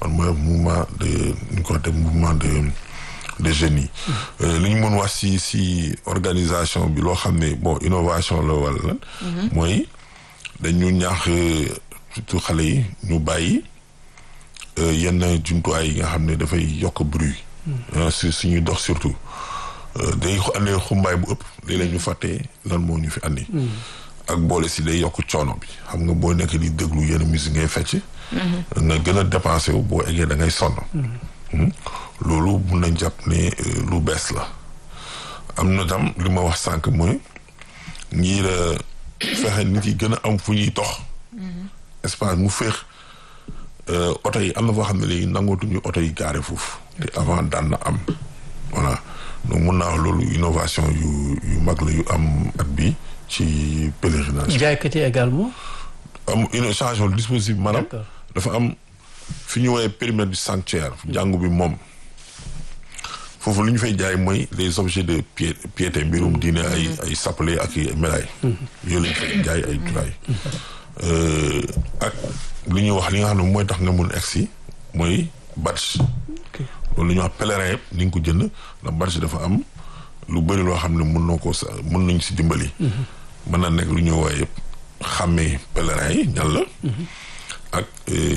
man mooy mouvement de ñu ko waxee mouvement de de jeunes yi. li ñu mën wax si si organisation bi loo xam ne bon innovation la wala lan. mooy dañu ñaax surtout xale yi ñu bàyyi yenn jumtuwaay yi nga xam ne dafay yokk bruit. si suñuy dox surtout. day andee xumbaay bu ëpp léeg-léeg ñu fàtte lan moo ñu fi andi. ak boole si day yokk coono bi xam nga boo nekk di déglu yenn musique ngay fecc. nga gën a dépensé wu boo eggee da ngay sonn. loolu mun nañ jàpp ne lu bees la. am na tam li ma wax sànq mooy ngir fexe nit yi gën a am fu ñuy dox. espace mu féex oto yi am na foo xam ne léegi nangootuñu oto yi gaare foofu. te avant daan na am voilà. donc mun naa wax loolu innovation yu yu mag la yu am at bi ci pèlerinage. jaaykat yi également. am une changement dispositif maanaam. dafa am fi ñu woowee périmètre du sanctuaire. jàngu bi moom foofu lu ñu fay jaay mooy les objets de pié piété mbirum diine ay ay sappale ak ay médailles. yooyu la ñu fay jaay ay julaay. ak lu ñuy wax li nga xam ne mooy tax nga mun egsi mooy badge. loolu la ñuy wax pèlerin yëpp ni nga ko jënd ndax badge dafa am lu bëri loo xam ne mën na ko sa mën nañ si dimbali. mën na nekk lu ñuy woowee yëpp xàmmee pèlerin yi ñan la. ak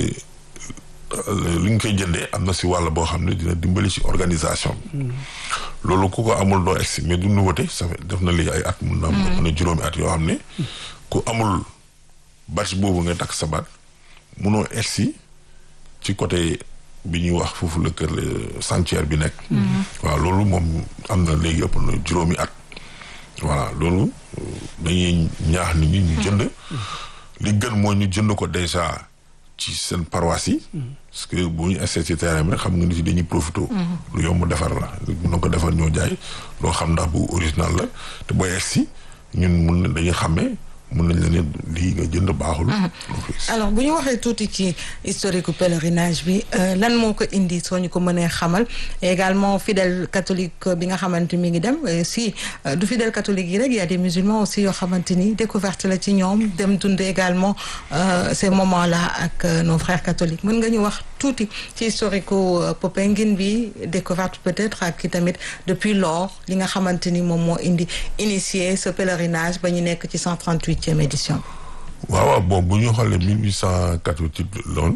li ñu koy jëndee am na si wàll boo xam ne dina dimbali si organisation bi. loolu ku ko amul doo egsi mais du nouveauté ça fait def na léegi ay at mun na am na juróomi at yoo xam ne ku amul badge boobu nga takk sa baat munoo egsi ci côté. bi ñuy wax foofu la kër sanctuaire bi nekk. waaw loolu moom am na léegi ëpp na juróomi at. voilà loolu dañuy ñaax nit ñi ñu jënd. li gën mooy ñu jënd ko déjà ci seen paroisse yi. parce que bu ñu essayé ci terrain bi xam nga nit yi dañuy profité. lu yomb defar la mun na ko defar ñoo jaay loo xam ndax bu original la te booy egsi ñun mun na dañuy xàmmee. mun nañ la ne lii nga jënd baaxul. alors bu ñu waxee tuuti ci historique pèlerinage bi lan moo ko indi soo ñu ko mënee xamal également fidèle catholique bi nga xamante mi ngi dem si du fidèle catholique yi rek y a des musulmans aussi yoo xamante ni découverte la ci ñoom dem dund également ces moments là ak nos frères catholiques mën nga ñu wax tuuti ci historique Popenguine bi découverte peut-être ak tamit depuis lors li nga xamante ni moom moo indi initier ce pèlerinage ba ñu nekk ci 138. édition waaw waaw bon bu ñu xoolee mille huit cent quatre-vingt-huit loon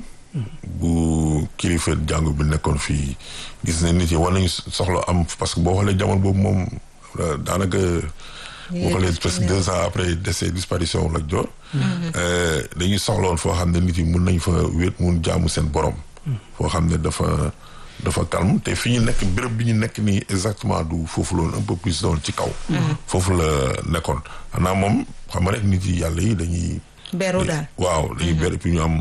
bu kilifa jàngu bi nekkoon fii gis ne nit yi war nañu soxla am parce que boo xoolee jamono boobu moom daanaka boo xoolee presque deux ans après décès disparition Lat Joor dañuy soxla woon foo xam ne nit yi mun nañ fa wéet mun jaamu seen borom foo xam ne dafa dafa calme te fi ñu nekk béréb bi ñu nekk nii exactement du foofu loolu un peu plus doon ci kaw. foofu la nekkoon xanaa moom xam nga rek nit yi yàlla yi dañuy. beru daal waaw dañuy beru puis ñu am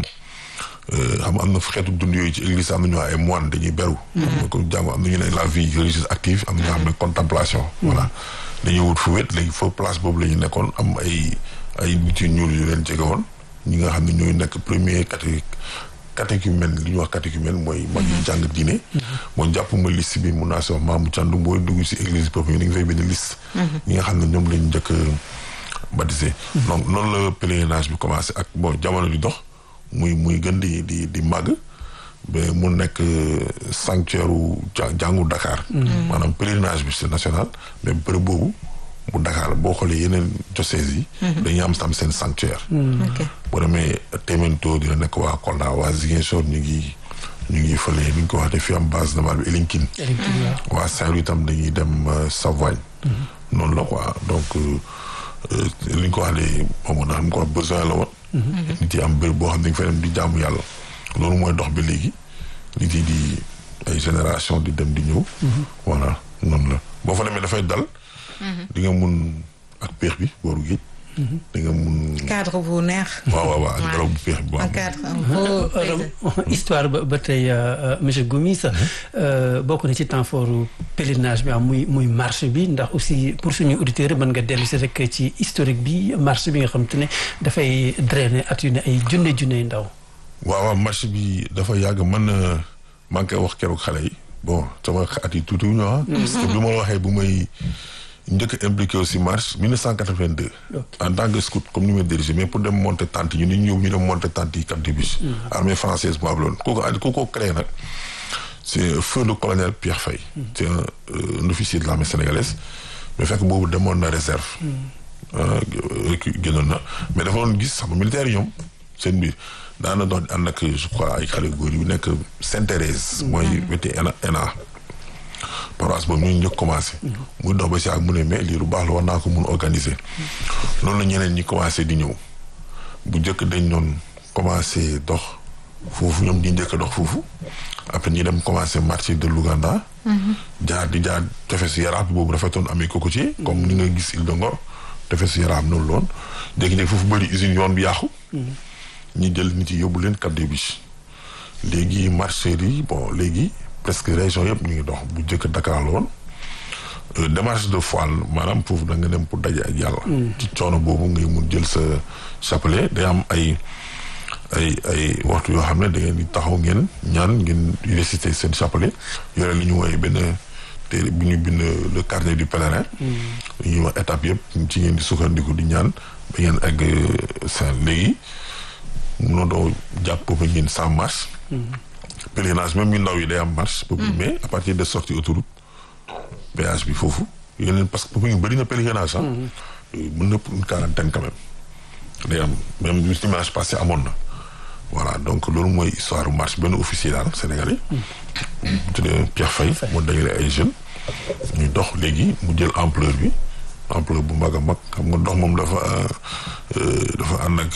xam am na xeetu dund yooyu ci église am na ñu ay moine dañuy beru. xam nga comme jàmm am na ñu ne la vie religieuse active am na ñoo xam ne contemplation. voilà dañuy wut fu wét léegi foofu place boobu la ñu nekkoon am ay ay nit yu ñuul yu leen jege woon ñi nga xam ne ñooy nekk premier catholique. catéchumène li ñuy wax catéchumène mooy mag yi jàng diine moo jàpp ma liste bi mun naa si wax maamu càndu booy dugg si église boobu yi da nga fay bind liste ñi nga xam ne ñoom lañ njëkk baptisé donc noonu la pèlerinage bi commencé ak bon jamono di dox muy muy gën di di di màgg ba mu nekk sanctuaire u jàngu Dakar maanaam pèlerinage bi c'est national mais bërëb boobu bu Dakar boo xoolee yeneen diocèses yi dañuy am tam seen sanctuaire boo demee Témento dina nekk waa Kolda waa Ziguinchor ñu ngi ñu ngi fële ni ñu ko waxee fi am base navale bi Elinkine waa Saint-Louis tam dañuy dem Savoie noonu la quoi donc li ñu ko waxee moom na xam ko wax besoin la woon nit yi am béréb boo xam ne dañ fay dem di jaamu yàlla loolu mooy dox bi léegi nit yi di ay génération di dem di ñëw voilà noonu la boo fa demee dafay dal di nga mun ak peex bi booru géej di nga mun. cadre bu neex. waaw waaw waaw ngelaw bu peex bi bu un cadre un beau histoire ba ba tey monsieur Gomis bokk na ci temps fort pèlerinage bi am muy muy marche bi ndax aussi pour suñu auditeurs mën nga dellu si rek ci historique bi marche bi nga xam te ne dafay drainer at yu ne ay junne junne ndaw. waaw waaw marche bi dafa yàgg man maa ngi koy wax keroog xale yi bon sama at yi tuuti wu ñu ah. parce que bi ma la waxee bu may njëkk a impliqué aussi marche 1982. en tant que scout comme ni ma dirigé mais pour dem monter tente yi ñu ñëw ñu dem monter tente yi Cap des Biches. armée française bu abloon ku ko ku ko créé nag c' est feu le colonel Pierre Faye. c' est un, un officier de l'armée sénégalaise mais fekk boobu demoon na réserve. génnoon na mais dafa doon gis xam militaire yi ñoom seen biir daana dox ànd ak je crois ay xale góor yu nekk Sainte-Thérèse. mooy weti ENA ENA. paroisse boobu ñu njëkk commencé. muy dox ba si ak mu ne mais lii lu baax la war naa ko mun organiser. noonu la ñeneen ñi commencé di ñëw bu njëkk dañ doon commencé dox foofu ñoom di njëkk dox foofu après ñi dem commencé marché de Louganda. jaar di jaar tefesu Yaraax bi boobu rafetoon amee cocotier. comme ni nga gis Île de Ngor tefesu Yaraax noonu loon jékki-jékki foofu bëri usine yoon bi yàqu. ñi jël nit yi yóbbu leen Cap des Biches léegi marcheurs yi bon léegi. presque région yëpp ñu ngi dox bu njëkk Dakar la woon démarche de foi maanaam foofu da nga dem pour daje ak yàlla. ci coono boobu ngay mun jël sa chapelet day am ay ay ay waxtu yoo xam ne da ngeen di taxaw ngeen ñaan ngeen réciter seen chapelet yore li ñu woowee benn téere bu ñu bind le carnet du pèlerin. li ñuy wax étape yëpp ci ngeen di sukkandiku di ñaan ba ngeen egg seen léegi munoo doo jàpp boobu ngeen sans marche. pèlerinage même ñu ndaw yi day am marche. mais à partir de sortie autoroute péage bi foofu yeneen parce que ñu bëri na pèlerinage ah. mën na pour une quarantaine quand même. day am même dimanche passé amoon na. voilà donc loolu mooy histoire marche benn officier daal sénégalais. bu tuddee Pierre Faye. moo dajale ay jeunes. ñu dox léegi mu jël ampleur bi ampleur bu mag a mag xam nga dox moom dafa dafa ànd ak.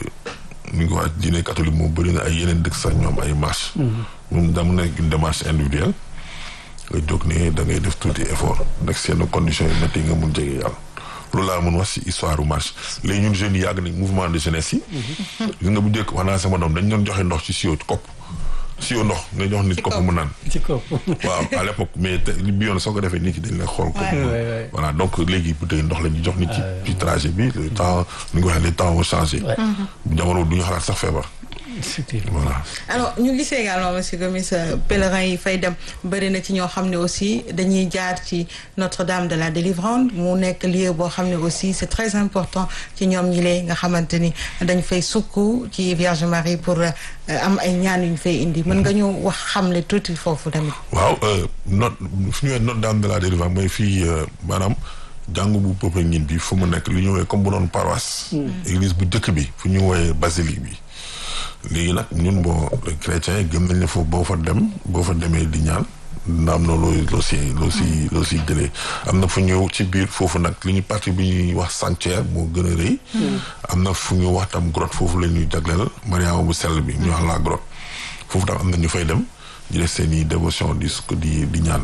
ni nga ko wax diine catholique moom bëri na ay yeneen dëkk sax ñoom ay marche moom daa mu nekk une démarche individuelle nga jóg ne da ngay def tuuti effort nag seen conditions yi métti nga mun jege yàlla loolu laa mun wax si histoire marche léegi ñun jeunes yi yàgg nañ mouvement de jeunesse yi gis nga bu njëkk wax naa sama doom dañ doon joxe ndox ci sio kopp sio ndox nga jox nit kopp mu naan ci kopp waaw à l'époque mais bi yoon soo ko defee nit ki dañ lay xool kopp voilà donc léegi bu tey ndox la ñu jox nit ci ci trajet bi le temps ni nga waxee les temps ont changé bu jamono du ñu xalaat sax feebar voilà alors ñu gisee également monsieur Gomis pèlerin yi fay dem bëri na ci ñoo xam ne aussi dañuy jaar ci Notre-Dame de la Délivrance mu nekk lieu boo xam ne aussi c'est très important ci ñoom ñi lee nga xamante ni dañ fay sukk ci Vierge Marie pour am ay ñaan yu ñu fay indi mën nga ñu wax xamle tuuti foofu tamit. waaw not fu ñu Notre-Dame de la Délivrance mooy fii maanaam jàngu bu Popenguine bi fu mu nekk lu ñu woowee comme bu doon paroisse. église bu njëkk bi fu ñu woowee basilique bi. léegi nag ñun boo chrétiens yi gëm nañ ne foofu boo fa dem boo fa demee di ñaan dina am na loo loo si loo si loo si jëlee am na fu ñu ci biir foofu nag li ñu partie bi ñuy wax sanctuaire moo gën a rëy am na fu ñu wax tam grotte foofu la ñuy jagleel Mariama bu sell bi ñu wax la grotte foofu tam am na ñu fay dem di def seen i dévotion di sukk di di ñaan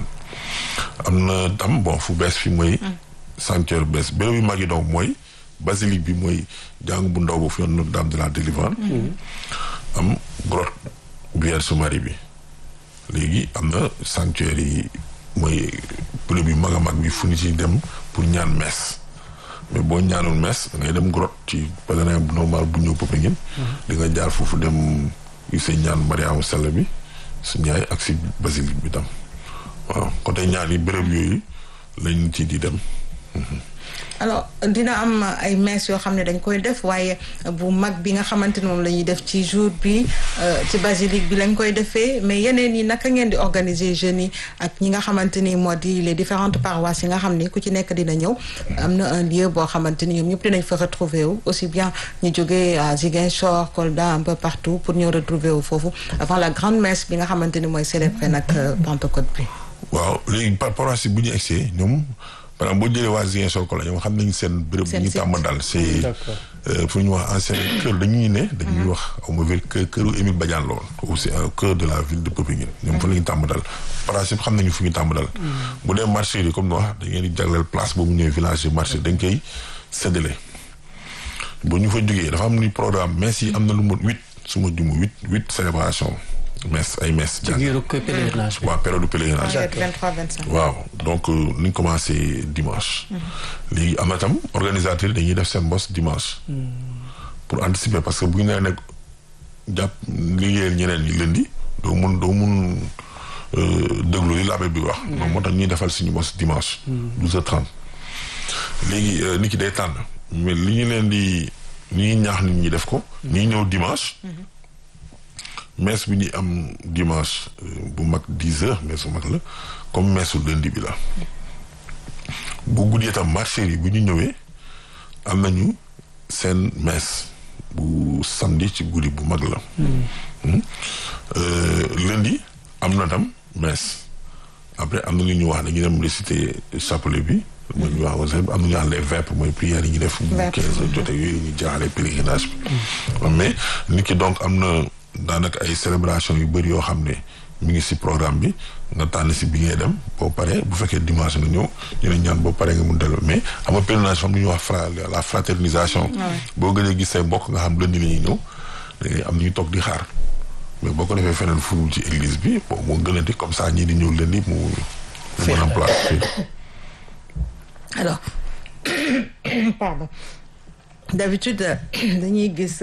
am na tam bon fu bees fi mooy sanctuaire bees béréb yu mag yi donc mooy basilique bi mooy jàng bu ndaw boobu fi yoon Notre-Dame de la Délivrance am grotte Vierge Marie bi léegi am na sanctuaire yi mooy bërëb yu mag a mag bi fu ñu ci dem pour ñaan messe mais boo ñaanul messe da ngay dem grotte ci pèlerin bu normal bu ñëw Popenguine di nga jaar foofu dem gisee ñaan Mariama Sell bi su ñaay ak si basilique bi tam waaw côté ñaan yi bërëb yooyu lañ ci di dem alors dina am ay messe yoo xam ne dañ koy def waaye bu mag bi nga xamante ni moom la ñuy def ci jour bi ci basilique bi lañ koy defee mais yeneen yi naka ngeen di organiser jeunes yi ak ñi nga xamante ni moo di les différentes paroisses yi nga xam ni ku ci nekk dina ñëw am na un lieu boo xamante ni ñoom ñëpp dinañ fa retrouver wu aussi bien ñu jógee à Ziguinchor Kolda un peu partout pour ñëw retrouver wu foofu avant la grande messe bi nga xamante ni mooy célébrer nag Pentecôte bi. waaw léegi par paroisse bu ñu egsee ñoom. par exemple boo jëlee waa Ziguinchor ko la ñoom xam nañ seen béréb bu ñu tàmm daal c'est fu ñu wax ancien kër dañuy ne dañuy wax au mauvais kër këru Émile Badiane la woon aussi un cœur de la ville de Popenguine ñoom fa la ñu tàmm dal principe xam nañu fu ñu tàmm dal bu dee marché yi comme ni wax da ngeen di jagleel place boobu ñëwee village marché dañ koy séddale bu ñu fa jógee dafa am ni programme messe yi am na lu mot huit su ma jumu huit huit célébration messe ay messe. ci biiru pèlerinage bi. waaw période pèlerinage. 23 25. waaw donc ni ñu commencé dimanche. léegi am na tam organisateur dañuy def seen bos dimanche. pour anticiper parce que bu ñu nee nekk jàpp liggéeyal ñeneen ñi lundi doo mun doo mun déglu li l'abbé bi wax. moom moo tax ñuy defal suñu bos dimanche. 12h30 léegi nit ki day tànn mais li ñu leen di ni ñaax nit ñi def ko. ñi ñëw dimanche. messe bi ñu am dimanche bu mag dix heures messe bu mag la comme messe lundi bi la. bu guddee tam marché yi bu ñu ñëwee am nañu seen messe bu samedi ci guddi bu mag la. lundi am na tam messe après am na lu ñu wax dañuy dem réciter chapelet bi. mooy ñu wax aussi am na ñu wax les vêpres mooy prières yi ñu def. bu quinze heures jotee yooyu ñu jaaree pèlerinage bi. mais nit ki donc am na daanaka ay célébration yu bëri yoo xam ne mi ngi si programme bi nga tànn si bi ngay dem boo paree bu fekkee dimanche nga ñëw ñu ne ñaan boo paree nga mun dellu mais am nga pèlerinage fam lu ñuy wax fra la fraternisation. boo gënee gis say mbokk nga xam lundi la ñuy ñëw da ngay am ñu toog di xaar mais boo ko defee feneen fu ci église bi bon moo gën a di comme ça ñii di ñëw lundi mu. mu mën a place alors pardon d'habitude dañuy gis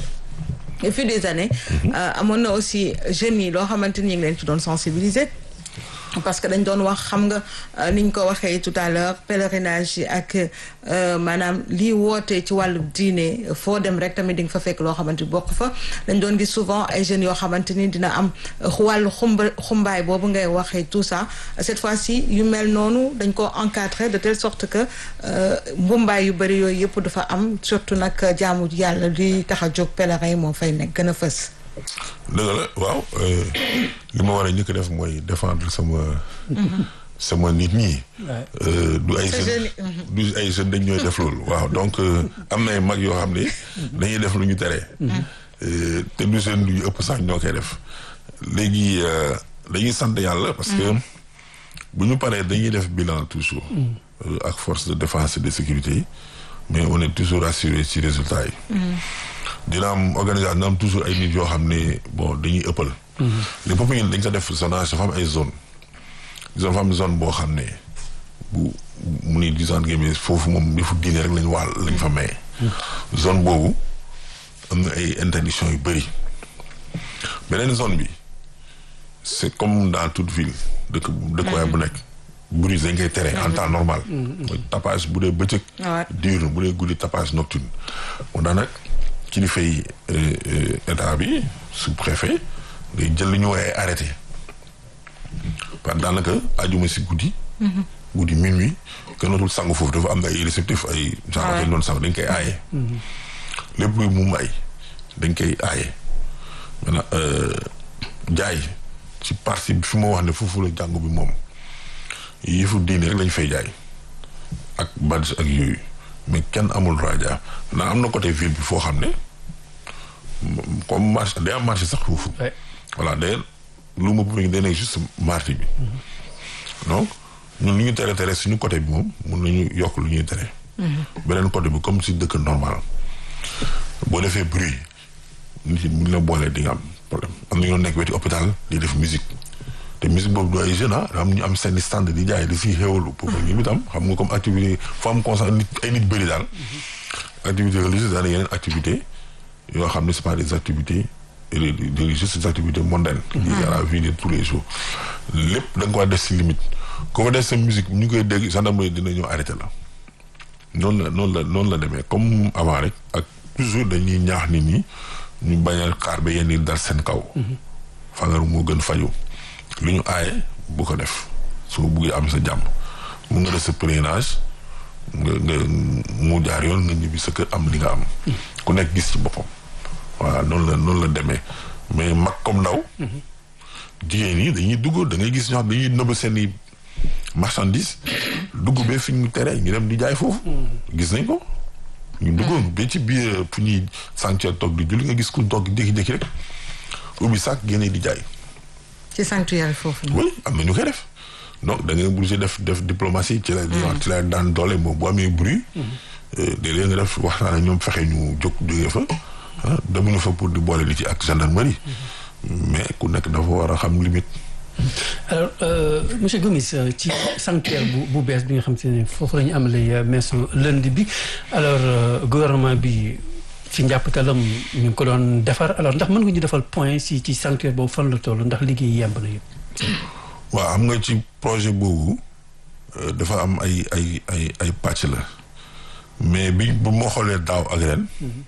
au fil des années amoon na aussi jeunes yi loo xamante ni ñu ngi leen ci doon sensibiliser parce que dañ doon wax xam nga ni ñu ko waxee tout à l'heure pèlerinage yi ak maanaam lii woote ci wàllu diine foo dem rek tamit di nga fa fekk loo xamante ni bokk fa dañ doon gis souvent ay jeunes yoo xamante ni dina am wàllu xumba xumbaay boobu ngay waxee tout ça cette fois-ci yu mel noonu dañ ko encadrer de telle sorte que mbumbaay yu bëri yooyu yëpp dafa am surtout nag jaamu yàlla li tax a jóg pèlerin yi moo fay nekk gën a fës dëgg la waaw li ma war a njëkk def mooy défendre sama sama nit ñi du ay jeunes du ay jeunes dañ ñooy def loolu waaw donc am na ay mag yoo xam ne dañuy def lu ñu tere te du jeune yu ëpp sax ñoo koy def léegi dañuy sant yàlla parce que bu ñu paree dañuy def bilan toujours ak force de défense et de sécurité yi mais on est toujours rassuré ci résultat yi dina am organisation dina am toujours ay nit yoo xam ne bon dañuy ëppal. les peuples ñun dañ ko def zonage dafa am ay zone dafa am zone boo xam ne bu mu ni disant ngeen foofu moom yëfu diine rek lañ waal lañ fa maye. zone boobu am na ay interdiction yu bëri beneen zone bi c'est comme dans toute ville dëkk dëkkuwaay bu nekk. bruit dañ koy tere en temps normal. mooy tapage bu dee bëccëg. diurne bu dee guddi tapage nocturne. moo daan nag kilifa yi état bi sous-préfet ngay jël li ñu woowee arrêté parce que daanaka ajuma si guddi. guddi minuit kenn dootul sangu foofu dafa am na ay réceptif ay. genre dañ doon sangu dañ koy aaye. lépp luy mu may dañ koy aaye. maintenant jaay ci partie bi fi ma wax ne foofu la jàngu bi moom yëfu diine rek lañ fay jaay ak badge ak yooyu. mais kenn amul raja naa am na côté ville bi foo xam ne comme marché day am marché sax foofu. voilà day lu ma bëgg day nekk juste marché bi. donc ñun lu ñu tere tere suñu côté bi moom mun nañu yokk lu ñuy tere. beneen côté bi comme si dëkk normal boo defee bruit nit yi bu ñu la boolee di nga am problème am na ñoo nekk weti hôpital di def musique. te musique boobu du ay jeunes ah am ñu am seen stand di jaay di si xéwalu pour ñu itam xam nga comme activité foo am constat nit ay nit bëri daal activité religieuse daal yeneen activité yoo xam ne c'est pas des activités religieuses c'est des activités mondaines liées à la vie de tous les jours lépp da nga ko war def si limite ku fa def sa musique ñu koy dégg gendarmerie dina ñëw arrêté la noonu la noonu la noonu la demee comme avant rek ak toujours dañuy ñaax nit ñi ñu bañ a xaar ba yenn yi dal seen kaw fagaru moo gën faju lu ñu aaye bu ko def soo buggee am sa jàmm mun nga def sa pèlerinage nga nga mu jaar yoon nga ñibbi sa kër am li nga am ku nekk gis ci boppam voilà noonu la noonu la demee mais mag comme ndaw jigéen ñi dañuy dugg da ngay gis ñoo xam dañuy nëbb seen i marchandise dugg ba fi ñu tere ñu dem di jaay foofu gis nañ ko ñu dugg ba ci biir fu ñuy sanctuaire toog di julli nga gis ku toog jékki-jékki rek ubbi sac génne di jaay ci sanctuaire foofu. oui am na ñu koy def donc da ngay obligé def def diplomatie ci la. ci la daan doole moom bu amee bruit. léeg-léeg nga def waxtaan ak ñoom fexe ñu jóg jógee fa. ah demuñu fa pour di boole li ci ak gendarmerie. mais ku nekk dafa war a xam limite. alors monsieur Gomis ci sanctuaire bu bu bees bi nga xam te ne foofu la ñu amalee messe lundi bi alors gouvernement bi. ci njàppatalam ñu ngi ko doon defar alors ndax mën nga ñu defal point si ci sanctuaire boobu fan la toll ndax liggéey yemb na yëpp. waaw xam nga ci projet boobu dafa am ay ay ay ay pàcc la mais bi bu ma xoolee daaw ak ren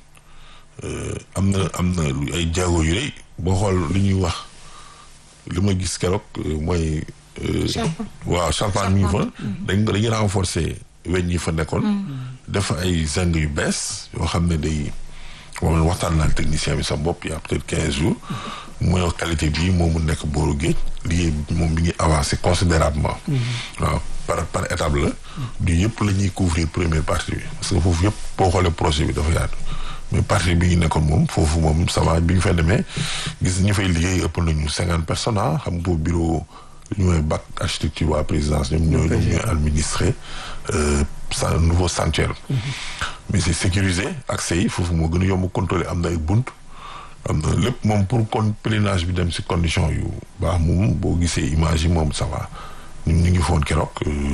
am na am na ay jéego yu rëy boo xool li ñuy wax li ma gis keroog mooy. waaw Charpente mi ngi fa. dañ ko dañuy renforcer weñ yi fa nekkoon. def ay zinc yu bees yoo xam ne day moom waxtaan naa technicien bi sa bopp y a peut-être quinze jours. mooy qualité bii moom mu nekk booru géej liggéey moom mi ngi avancé considérablement waaw par par étape la. du yëpp la ñuy couvrir première partie bi parce que foofu yëpp boo xoolee projet bi dafa yaatu. mais partie bi ñu nekkoon moom foofu moom ça va bi ñu fay demee gis ñu fay liggéey ëpp nañu cinquante personnes ah xam nga bureau ñu ñooy bac architecture waa présidence ñoom ñooy ñoom ñooy administré sa nouveau sanctuaire mais c'est sécurisé accès yi foofu moo gën a yomb contrôler am na ay bunt am na lépp moom pour kon pèlerinage bi dem si condition yu baax moom boo gisee image yi moom ça va ñun ñu ngi foon keroog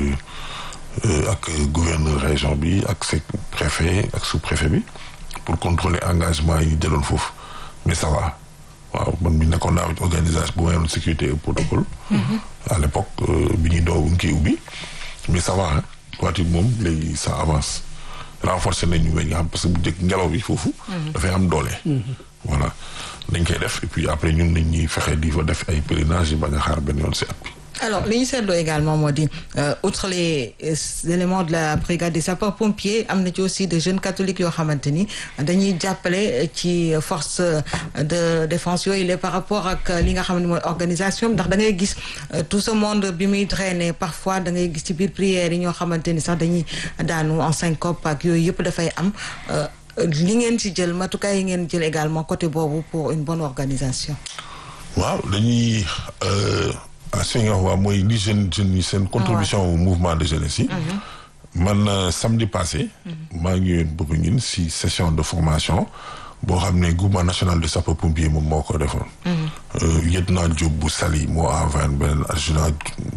ak gouverneur région bi ak ses préfet ak sous-préfet bi pour contrôler engagement yi ñu jëloon foofu mais ça va waaw man mi nekkoon naa organisation bu ma yoroon sécurité et protocole. à l'époque bi ñuy doo ngi koy ubbi mais ça va ah toiture moom léegi ça avance renforcer nañu weñ nga xam parce que bu njëkk ngelaw bi foofu. dafay am doole. voilà dañ koy def et puis après ñun nañ ñuy fexe di fa def ay pèlerinage yi bañ a xaar benn yoon si at bi. alors li ñu seetloo également moo di outre les éléments de la brigade des sapeurs pompiers am na ci aussi des jeunes catholiques yoo xamante ni dañuy jàppale ci force de défense yooyu la par rapport ak li nga xam ne mooy organisation ndax da ngay gis tout ce monde bi muy traîner parfois da ngay gis ci biir prières yi ñoo xamante ni sax dañuy daanu en syncope ak yooyu yëpp dafay am li ngeen ci jël matukaay yi ngeen jël également côté boobu pour une bonne organisation. waaw dañuy. ah su nga wax waa mooy li jeune jeunes yi seen contribution au mouvement de jeunesse yi man samedi passé maa ngi yoon boppa ngin si session de formation boo xam ne groupement national de sapeurs pompiers moom moo ko defoon lieutenant Diop bu Sali moo envoyé beneen adjudant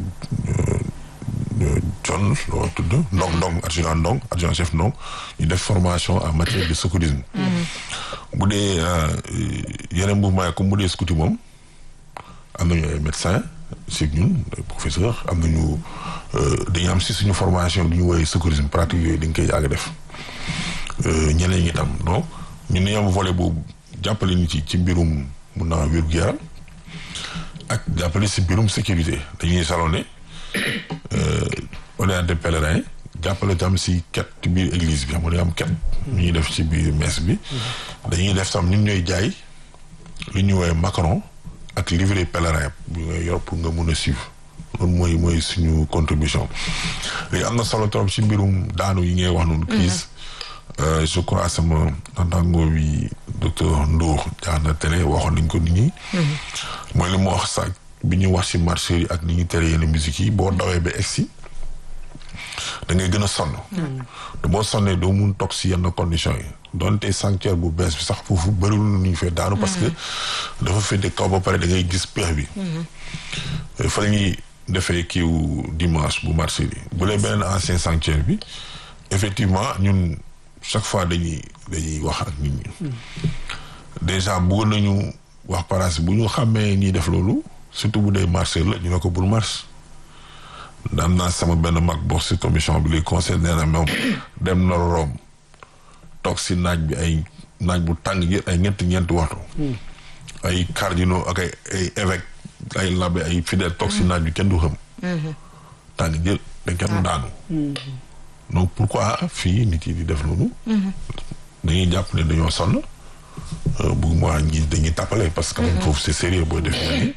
John loo tudd Ndong Ndong adjudant Ndong adjudant chef Ndong ñu def formation en matière de secourisme bu dee yeneen mouvement yi comme bu dee scouti moom am nañu ay médecins si ñun professeur am nañu dañu am si suñu formation lu ñu woowee secourisme pratique yooyu dañ koy yàgg def ñeneen ñi tam donc ñun dañu am volet boobu jàppale ñu ci ci mbirum mun naa wér-gu-yaram ak jàppale si mbirum sécurité dañuy salonné orienté pèlerin jàppale tam si ket ci biir église bi xam nga am ket ñu ñuy def ci biir messe bi dañuy def tam ñun ñooy jaay lu ñu woowee macaron ak livret pèlerin bi nga yor pour nga mun a suivre loolu mooy mooy suñu contribution léegi am na solo trop ci mbirum daanu yi ngay wax noonu crise je crois sama entangoo bi docteur Ndour jaar na télé waxoon nañ ko nit ñi mooy li mu wax sax bi ñu wax ci marché yi ak ni ñu tere yenn musique yi boo dawee ba egsi da ngay gën a sonn te boo sonnee doo mun toog si yenn conditions yi donte sanctuaire bu bees bi sax foofu bëriwul nu ñu fee daanu parce que dafa féete kaw ba pare da ngay gis peex bi fa la ñuy defee kiiw dimanche bu marché bi bu lee beneen ancien sanctuaire bi effectivement ñun chaque fois dañuy dañuy wax ak nit ñi déjà bëggoon nañu wax paraas bu ñu xàmmee ñiy def loolu surtout bu dee marché la ñu ne ko bul marche daan naa sama benn mag bokk si commission bi li conseil nee na moom dem na Rome toog si naaj bi ay naaj bu tàng jër ay ñetti ñeenti waxtu ay cardinaux ak ay ay évêque ay labbe ay fidèle toog si naaj bi kenn du xam tàng jër dañ kenn daanu donc pourquoi fii nit yi di def loolu dañuy jàpp ne dañoo sonn bugg moi ñi dañuy tàppale parce que même foofu c'est sérieux booy def ni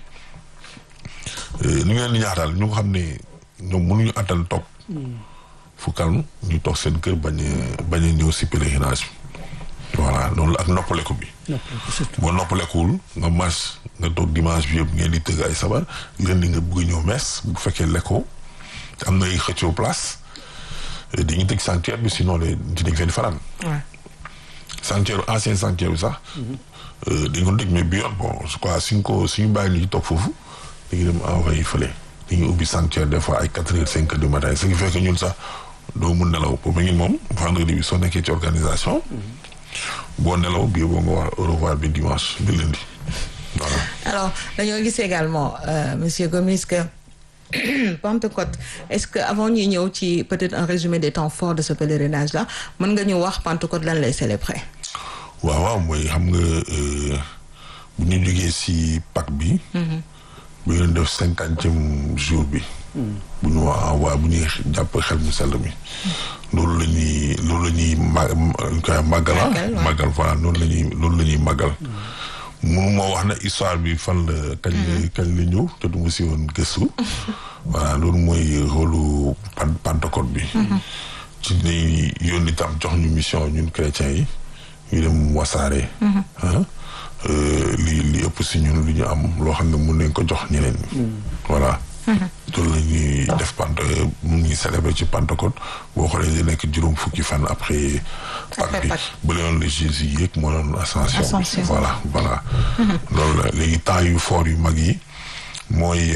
ñu ngeen di ñaax daal ñu xam ne ñoom mënuñu attan toog fu calme ñu toog seen kër bañ a bañ a ñëw si pèlerinage bi voilà loolu ak noppaleku bi boo noppalekuwul nga marche nga toog dimanche bi yëpp ngeen di tëgg ay sabar leen di nga bëgg ñëw mees bu fekkee lekkoo am na ay xëccoo place dañuy tëj sanctuaire bi sinon de ci dañ feen fanaan sanctuaire ancien sanctuaire bi sax dañ ko tëj mais bi yoon bon je crois suñ ko suñu bàyyi ñu toog foofu dañuy dem envoyé fële dañuy ubbi sanctuaire des fois ay quatre heures cinq heures du matin ce qui fait que ñun sax doo mun nelaw boobu ngeen moom vendredi bi soo nekkee ci organisation boo nelaw bii boo nga wax au revoir bi dimanche bi lundi voilà. alors dañoo gis également monsieur Gomis que Pentecôte est-ce que avant ñuy ñëw ci peut-être un résumé des temps forts de ce pèlerinage là mën nga ñu wax Pentecôte lan lay célébrer. waaw waaw mooy xam nga bu ñu jógee si Pâques bi. bu ñu def cinquantième jour bi. bu ñu wax waa bu ñuy jàpp xel mu sell mi. loolu la ñuy loolu la ñuy ma koy màggala màggal voilà loolu la ñuy loolu la ñuy màggal. mënu moo wax na histoire bi fan la kañ la kañ la ñëw te du ma si woon gëstu. voilà loolu mooy rôlu Pentecôte bi. ci lañuy yónni tam jox ñu mission ñun chrétiens yi. ñu dem wasaare. li li ëpp si ñun lu ñu am loo xam ne mun nañ ko jox ñeneen ñi. voilà. loolu la ñuy def pant mu ngi célébrer ci Pentecôte boo xoolee di nekk juróom fukki fan après. Pâques bi ba léegi la Jésus yéeg moo doon ascension bi. voilà voilà. loolu la léegi temps yu fort yu mag yi mooy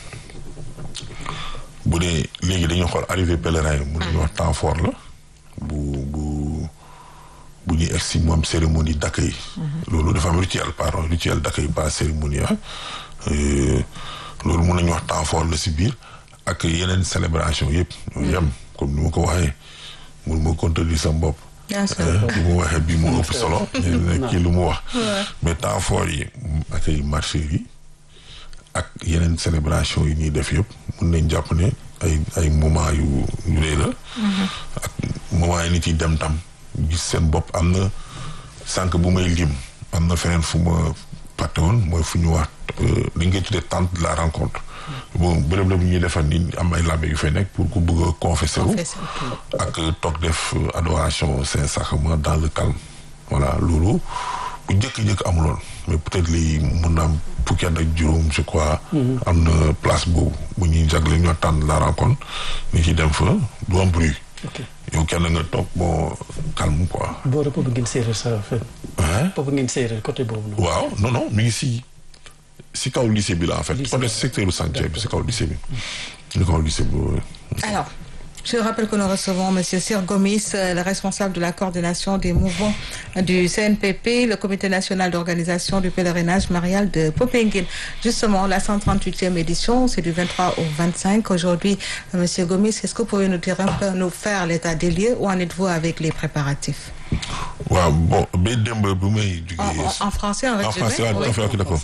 bu dee léegi dañuy xool arrivé pèlerin yi. mun nañu wax temps fort la bu bu. bu ñuy egg si moom cérémonie d'accueil loolu dafa am rituel pardon rituel d'accueil pas cérémonie ah loolu mun nañu wax temps fort la si biir ak yeneen célébration yëpp ñoo yem comme ni ma ko waxee mun ma contredire sa bopp lu mu waxee bii mu ëpp solo ne kii lu mu wax mais temps fort yi accueil marché yi ak yeneen célébration yi ñuy def yëpp mun nañ jàpp ne ay ay moment yu yu rëy la ak moment yi nit yi dem tam gis seen bopp am na sànq bu may lim am na feneen fu ma pàtte woon mooy fu ñu wax li nga tuddee tente de la rencontre bon bërëb la bu ñuy defar ni am ay labbe yu fay nekk pour ku bëgg a confesser wu ak toog def adoration Saint-Sacrement dans le calme voilà loolu bu njëkk-njëkk amuloon mais peut-être lii mun na am fukki at ak juróom je crois am na place boobu bu ñuy jagle ñoo tente de la rencontre ni ci dem fa du am bruit yow kenn nga toog bon calme quoi. boo rek boobu ngeen séeréer sa affaire. boobu ngeen séeréer côté boobu noonu. waaw non non mi ngi si si kaw lycée bi la en fait. côté secteur du sanctuaire bi si kaw lycée bi. si kaw lycée bi. alors je rappelle que nous recevons monsieur Sir Gomis le responsable de la coordination des mouvements du CNPP le comité national d'organisation du pèlerinage marial de Popenguine justement la 138e édition c'est du 23 au 25 aujourd'hui monsieur Gomis est-ce que vous pouvez nous dire un peu nous faire l'état des lieux où en êtes-vous avec les préparatifs waaw bon ba démb bu may jugee en français en en français oui. ok d'accord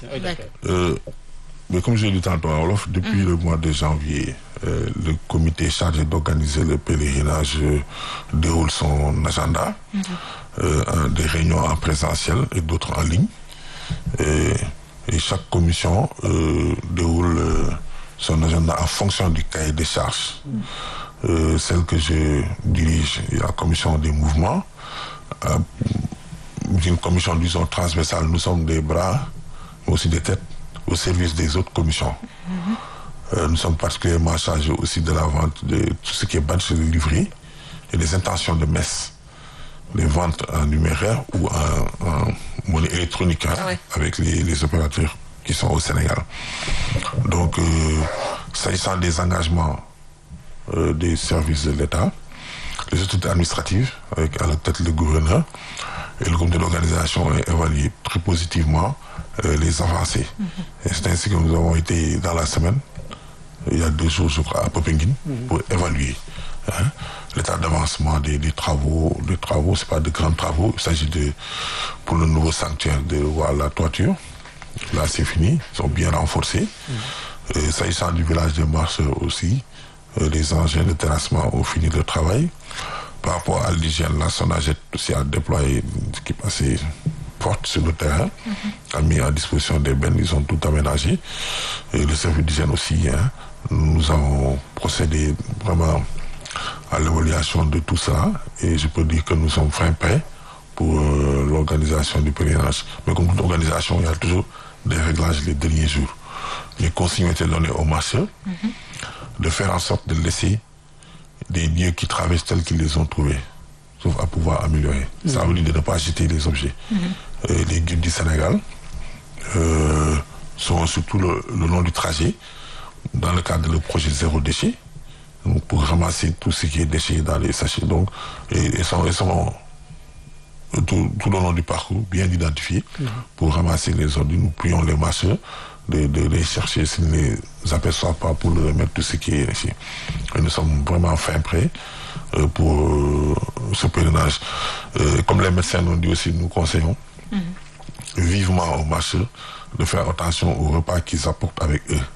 mais comme je l'ai dit tantôt en wolof depuis le mois de janvier euh, le comité chargé d'organiser le pèlerinage euh, déroule son agenda euh, des réunions en présentiel et d'autres en ligne et, et chaque commission déroule son agenda en fonction du cahier des charges celle que je dirige la commission des mouvements une commission disons transversale nous sommes des bras mais aussi des têtes au service des autres commissions. Mm-hmm. Euh, nous sommes particulièrement chargés aussi de la vente de tout ce qui est badge de livrerie et des intentions de messe. Les ventes en numéraire ou en, en monnaie électronique hein, Ah ouais. avec les, les opérateurs qui sont au Sénégal. Donc, euh, s'agissant des engagements euh, des services de l'État, les autorités administratives, avec à la tête le gouverneur, et le comité d'organisation a évalué très positivement euh, les avancées. Et c'est ainsi que nous avons été dans la semaine, il y a deux jours, je crois, à Popenguine, pour évaluer hein, l'état d'avancement des, des travaux. Les travaux, c'est pas de grands travaux, il s'agit de, pour le nouveau sanctuaire, de voir la toiture. Là, c'est fini, ils sont bien renforcés. Euh, S'agissant du village de marcheurs aussi, euh, les engins de terrassement ont fini le travail. Par rapport à l'hygiène, la SONAGET aussi a déployé une équipe assez forte sur le terrain, a mis à disposition des bennes, ils ont tout aménagé. Et le service d'hygiène aussi, hein, nous avons procédé vraiment à l'évaluation de tout ça et je peux dire que nous sommes fin prêts pour euh, l'organisation du pèlerinage. Mais comme toute organisation, il y a toujours des réglages les derniers jours. Les consignes ont été données aux marcheurs de faire en sorte de laisser des lieux qui traversent tels qu'ils les ont trouvés, sauf à pouvoir améliorer. Ça veut dire de ne pas jeter les objets. Euh, les guides du Sénégal euh, sont surtout le, le long du trajet, dans le cadre du projet Zéro Déchet, donc pour ramasser tout ce qui est déchets dans les sachets. Donc, et, et sont, et sont tout, tout le long du parcours bien identifiés pour ramasser les ordures. Nous prions les marcheurs de, de les chercher s'ils ne les aperçoivent pas pour leur remettre tout ce qui est ici. Et nous sommes vraiment fin prêts euh, pour euh, ce pèlerinage. Euh, comme les médecins l'ont dit aussi, nous conseillons vivement aux marcheurs de faire attention aux repas qu'ils apportent avec eux.